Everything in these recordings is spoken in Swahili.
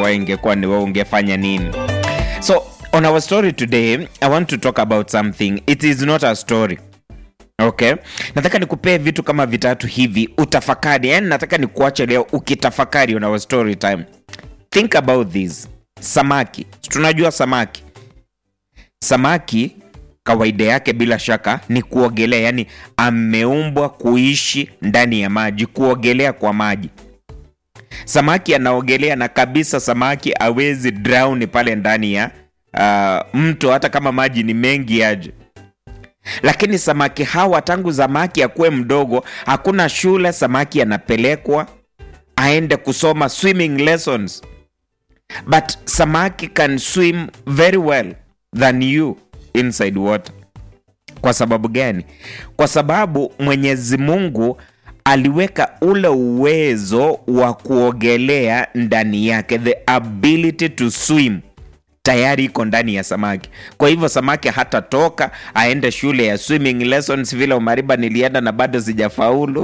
wewe ingekuwa ni wewe ungefanya nini so on our story today i want to talk about something it is not a story okay nataka nikupee vitu kama vitatu hivi utafakari yani nataka nikuache leo ukitafakari on our story time think about this samaki tunajua samaki samaki kawaida yake bila shaka ni kuogelea yani ameumbwa kuishi ndani ya maji kuogelea kwa maji samaki anaogelea na kabisa samaki awezi drown pale ndani ya uh, mto hata kama maji ni mengi aje lakini samaki hawa tangu samaki akuwe mdogo hakuna shule samaki anapelekwa aende kusoma swimming lessons but samaki can swim very well than you inside water kwa sababu gani kwa sababu mwenyezi mungu aliweka ule uwezo wa kuogelea ndani yake the ability to swim tayari iko ndani ya samaki kwa hivyo samaki hatatoka aende shule ya swimming lessons vile umariba nilienda na bado sijafaulu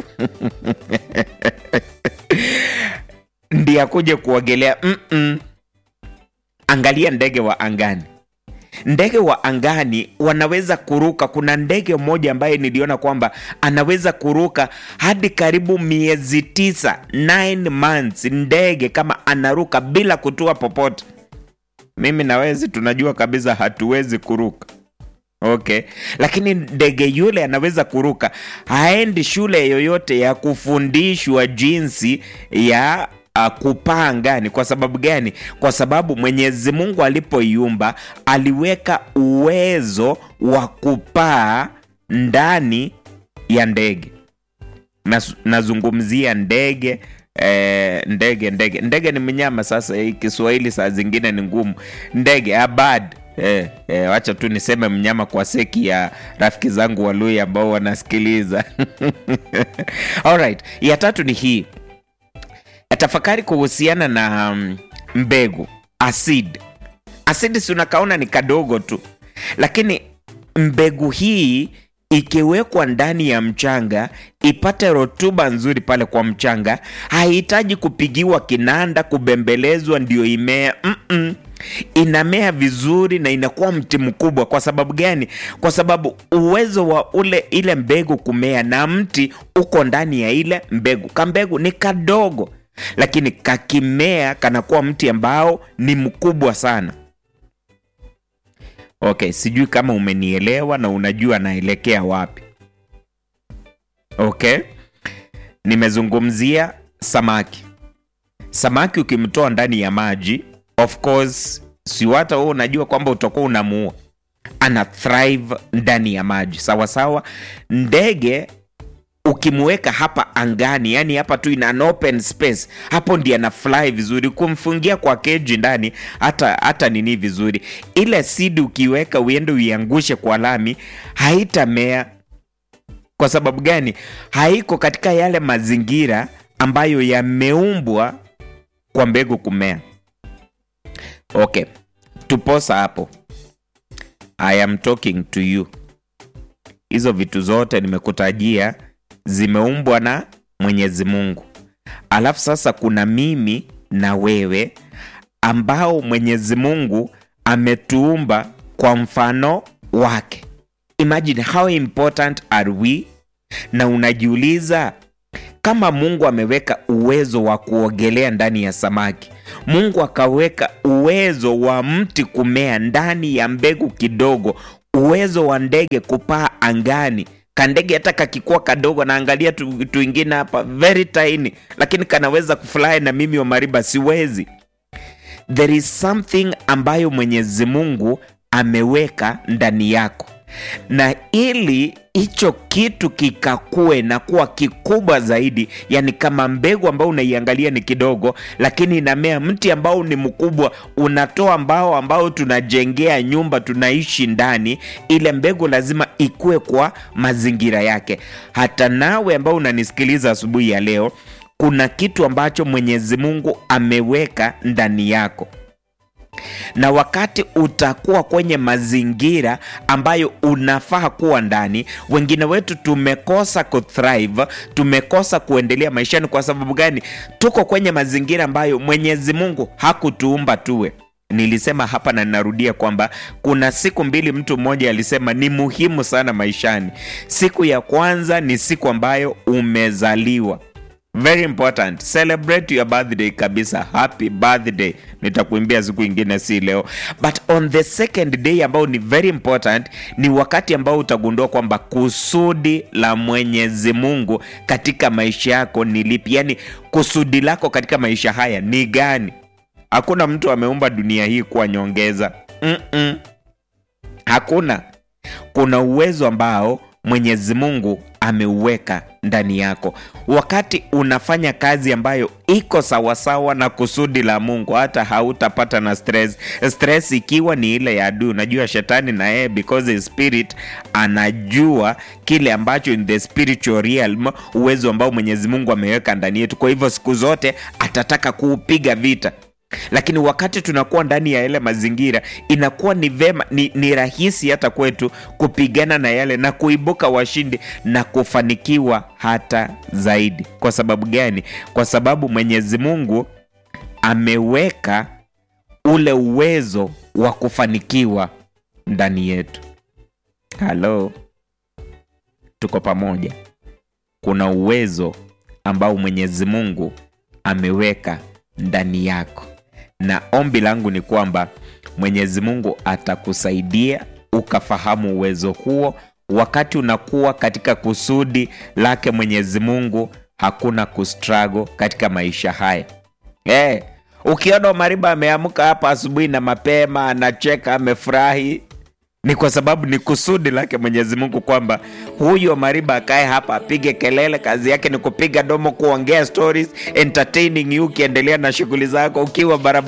ndi akuje kuogelea Mm-mm. angalia ndege wa angani ndege wa angani wanaweza kuruka kuna ndege mmoja ambaye niliona kwamba anaweza kuruka hadi karibu miezi tisa 9 months ndege kama anaruka bila kutua popote mimi na wezi tunajua kabisa hatuwezi kuruka okay lakini ndege yule anaweza kuruka haendi shule yoyote ya kufundishwa jinsi ya uh, kupaa angani kwa sababu gani kwa sababu mwenyezi mungu alipoiumba aliweka uwezo wa kupaa ndani ya ndege Nas, nazungumzia ndege eh, ndege ndege ndege ni mnyama sasa hii kiswahili saa zingine ni ngumu ndege abad Eh, eh, wacha tu niseme mnyama kwa seki ya rafiki zangu walui ambao wanasikiliza alright ya tatu ni hii tafakari kuhusiana na um, mbegu acid acid si unakaona ni kadogo tu lakini mbegu hii ikiwekwa ndani ya mchanga ipate rotuba nzuri pale kwa mchanga hahitaji kupigiwa kinanda kubembelezwa ndio imea Mm-mm. inamea vizuri na inakuwa mti mkubwa kwa sababu gani kwa sababu uwezo wa ule ile mbegu kumea na mti uko ndani ya ile mbegu kambegu ni kadogo lakini kakimea kanakuwa mti ambao ni mkubwa sana okay sijui kama umenielewa na unajua naelekea wapi okay nimezungumzia samaki samaki ukimtoa ndani ya maji of course si hata wewe unajua kwamba utakuwa unamuua ana thrive ndani ya maji sawa sawa ndege ukimweka hapa angani yani hapa tu ina an open space hapo ndi ana fly vizuri kumfungia kwa keji ndani hata hata nini vizuri ile sidi ukiweka uende uiangushe kwa lami haitamea kwa sababu gani haiko katika yale mazingira ambayo yameumbwa kwa mbegu kumea okay tuposa hapo i am talking to you hizo vitu zote nimekutajia zimeumbwa na mwenyezi mungu alafu sasa kuna mimi na wewe ambao mwenyezi mungu ametuumba kwa mfano wake imagine how important are we na unajiuliza kama mungu ameweka uwezo wa kuogelea ndani ya samaki mungu akaweka uwezo wa mti kumea ndani ya mbegu kidogo uwezo wa ndege kupaa angani kandege hata kakikuwa kadogo naangalia tu, tuingine hapa very tiny lakini kanaweza kufly na mimi wa mariba siwezi there is something ambayo mwenyezi mungu ameweka ndani yako na ili hicho kitu kikakue na kuwa kikubwa zaidi yani kama mbegu ambao unaiangalia ni kidogo lakini inamea mti ambao ni mkubwa unatoa mbao ambao tunajengea nyumba tunaishi ndani ile mbegu lazima ikue kwa mazingira yake hata nawe ambao unanisikiliza asubuhi ya leo kuna kitu ambacho mwenyezi mungu ameweka ndani yako na wakati utakuwa kwenye mazingira ambayo unafaa kuwa ndani, wengine wetu tumekosa kuthrive, tumekosa kuendelea maishani. Kwa sababu gani? Tuko kwenye mazingira ambayo Mwenyezi Mungu hakutuumba tuwe. Nilisema hapa na ninarudia kwamba kuna siku mbili mtu mmoja alisema ni muhimu sana maishani. Siku ya kwanza ni siku ambayo umezaliwa very important celebrate your birthday kabisa happy birthday nitakuimbia siku ingine si leo but on the second day ambao ni very important ni wakati ambao utagundua kwamba kusudi la mwenyezi mungu katika maisha yako ni lipi yaani kusudi lako katika maisha haya ni gani hakuna mtu ameumba dunia hii kuwa nyongeza Mm-mm. hakuna kuna uwezo ambao mwenyezi mungu ameuweka ndani yako wakati unafanya kazi ambayo iko sawasawa na kusudi la mungu hata hautapata na stress stress ikiwa ni ile ya adui unajua shetani na yeye because his spirit anajua kile ambacho in the spiritual realm uwezo ambao mwenyezi mungu ameweka ndani yetu kwa hivyo siku zote atataka kuupiga vita lakini wakati tunakuwa ndani ya yale mazingira inakuwa ni vema ni, ni rahisi hata kwetu kupigana na yale na kuibuka washindi na kufanikiwa hata zaidi kwa sababu gani kwa sababu mwenyezi mungu ameweka ule uwezo wa kufanikiwa ndani yetu halo tuko pamoja kuna uwezo ambao mwenyezi mungu ameweka ndani yako na ombi langu ni kwamba mwenyezi mungu atakusaidia ukafahamu uwezo huo wakati unakuwa katika kusudi lake mwenyezi mungu hakuna kustrago katika maisha haya hey, ukiona mariba ameamka hapa asubuhi na mapema anacheka amefurahi ni kwa sababu ni kusudi lake mwenyezi mungu kwamba huyo mariba akae hapa apige kelele kazi yake ni kupiga domo kuongea stories entertaining you ukiendelea na shughuli zako ukiwa barabara